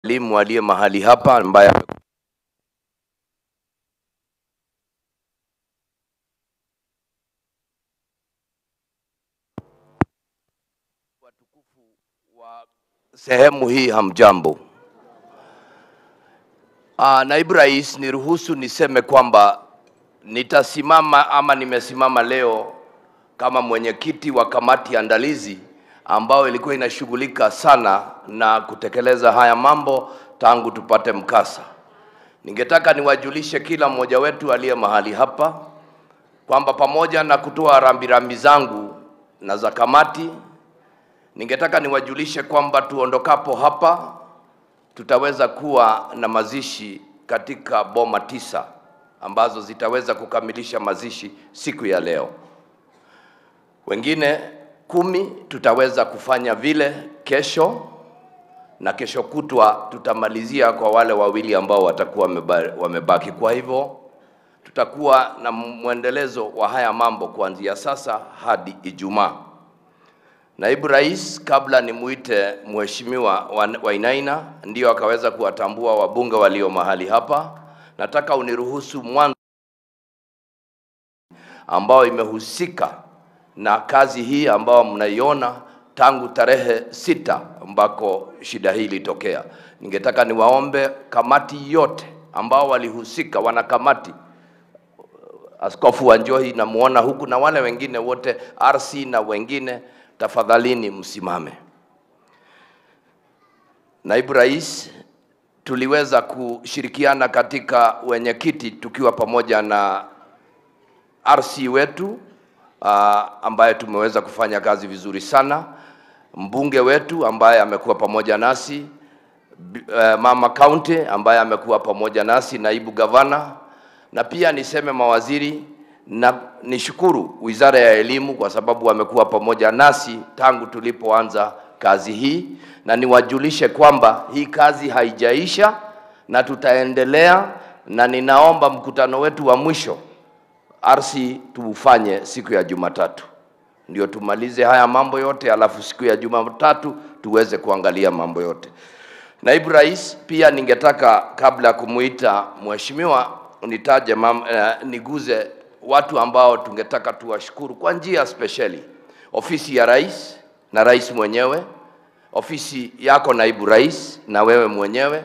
elimu aliye mahali hapa ambaye watukufu wa sehemu hii hamjambo. Ah, naibu rais, niruhusu niseme kwamba nitasimama ama nimesimama leo kama mwenyekiti wa kamati andalizi ambayo ilikuwa inashughulika sana na kutekeleza haya mambo tangu tupate mkasa. Ningetaka niwajulishe kila mmoja wetu aliye mahali hapa kwamba pamoja na kutoa rambirambi zangu na za kamati, ningetaka niwajulishe kwamba tuondokapo hapa tutaweza kuwa na mazishi katika boma tisa ambazo zitaweza kukamilisha mazishi siku ya leo. Wengine kumi tutaweza kufanya vile kesho, na kesho kutwa tutamalizia kwa wale wawili ambao watakuwa wameba- wamebaki. Kwa hivyo tutakuwa na mwendelezo wa haya mambo kuanzia sasa hadi Ijumaa. Naibu Rais, kabla nimuite Mheshimiwa Wa- Wainaina ndio akaweza kuwatambua wabunge walio mahali hapa, nataka uniruhusu mwanzo ambao imehusika na kazi hii ambao mnaiona tangu tarehe sita ambako shida hii ilitokea. Ningetaka niwaombe kamati yote ambao walihusika, wana kamati Askofu wa Njohi namuona huku na wale wengine wote RC na wengine, tafadhalini msimame. Naibu Rais, tuliweza kushirikiana katika wenyekiti tukiwa pamoja na RC wetu uh, ambaye tumeweza kufanya kazi vizuri sana, mbunge wetu ambaye amekuwa pamoja nasi, b- uh, mama county ambaye amekuwa pamoja nasi, naibu gavana, na pia niseme mawaziri na nishukuru Wizara ya Elimu kwa sababu wamekuwa pamoja nasi tangu tulipoanza kazi hii, na niwajulishe kwamba hii kazi haijaisha na tutaendelea, na ninaomba mkutano wetu wa mwisho RC tuufanye siku ya Jumatatu, ndio tumalize haya mambo yote, alafu siku ya Jumatatu tuweze kuangalia mambo yote. Naibu Rais, pia ningetaka kabla ya kumuita mheshimiwa nitaje mam, eh, niguze watu ambao tungetaka tuwashukuru kwa njia spesheli, ofisi ya rais na rais mwenyewe, ofisi yako naibu rais na wewe mwenyewe,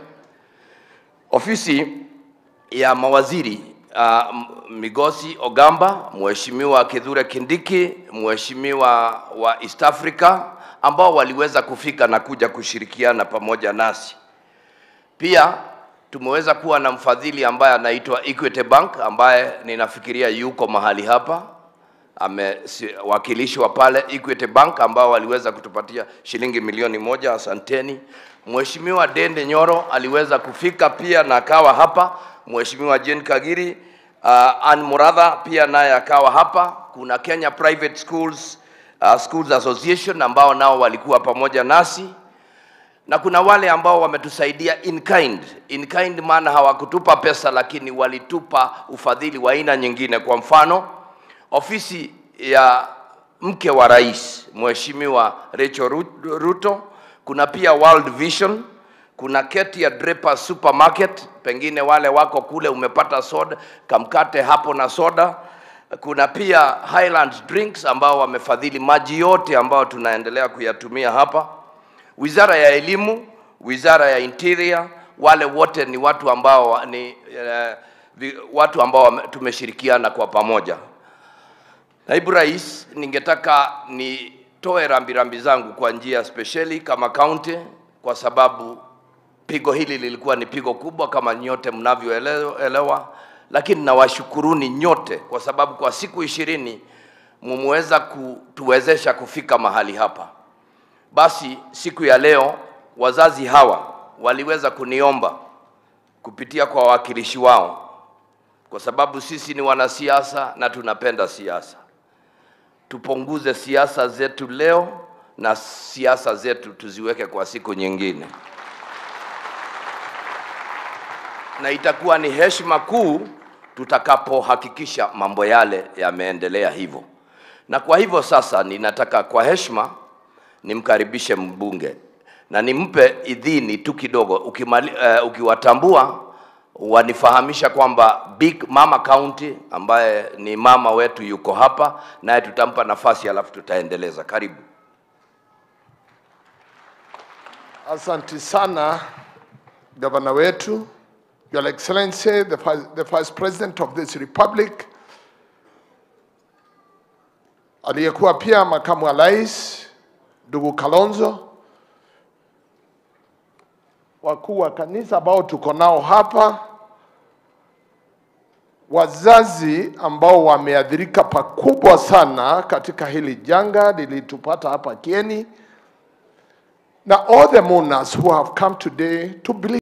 ofisi ya mawaziri uh, M- Migosi Ogamba, Mheshimiwa Kithure Kindiki, Mheshimiwa wa East Africa ambao waliweza kufika na kuja kushirikiana pamoja nasi. Pia tumeweza kuwa na mfadhili ambaye anaitwa Equity Bank ambaye ninafikiria yuko mahali hapa amewakilishwa pale Equity Bank ambao waliweza kutupatia shilingi milioni moja. Asanteni. Mheshimiwa Dende Nyoro aliweza kufika pia na akawa hapa. Mheshimiwa Jane Kagiri, uh, Ann Muratha pia naye akawa hapa. Kuna Kenya Private Schools uh, Schools Association ambao nao walikuwa pamoja nasi na kuna wale ambao wametusaidia in kind. In kind maana hawakutupa pesa, lakini walitupa ufadhili wa aina nyingine. Kwa mfano, ofisi ya mke wa rais Mheshimiwa Rachel Ru- Ruto, kuna pia World Vision, kuna Ketia Draper Supermarket, pengine wale wako kule umepata soda, kamkate hapo na soda. Kuna pia Highland Drinks ambao wamefadhili maji yote ambayo tunaendelea kuyatumia hapa wizara ya elimu, wizara ya interior, wale wote ni watu ambao wa- ni eh, vi- watu ambao wame- tumeshirikiana kwa pamoja. Naibu Rais, ningetaka nitoe rambirambi zangu kwa njia spesheli kama kaunti, kwa sababu pigo hili lilikuwa ni pigo kubwa kama nyote mnavyoelewa, lakini nawashukuruni nyote kwa sababu kwa siku ishirini mumeweza kutuwezesha kufika mahali hapa. Basi siku ya leo wazazi hawa waliweza kuniomba kupitia kwa wawakilishi wao, kwa sababu sisi ni wanasiasa na tunapenda siasa, tupunguze siasa zetu leo na siasa zetu tuziweke kwa siku nyingine, na itakuwa ni heshima kuu tutakapohakikisha mambo yale yameendelea hivyo. Na kwa hivyo sasa, ninataka kwa heshima nimkaribishe mbunge na nimpe idhini tu kidogo, ukimali, uh, ukiwatambua wanifahamisha kwamba Big Mama County ambaye ni mama wetu yuko hapa, naye tutampa nafasi alafu tutaendeleza. Karibu. Asante sana gavana wetu, Your Excellency, the first, the first president of this republic, aliyekuwa pia makamu wa rais, ndugu Kalonzo, wakuu wa kanisa ambao tuko nao hapa, wazazi ambao wameathirika pakubwa sana katika hili janga lilitupata hapa Kieni, na all the mourners who have come today to believe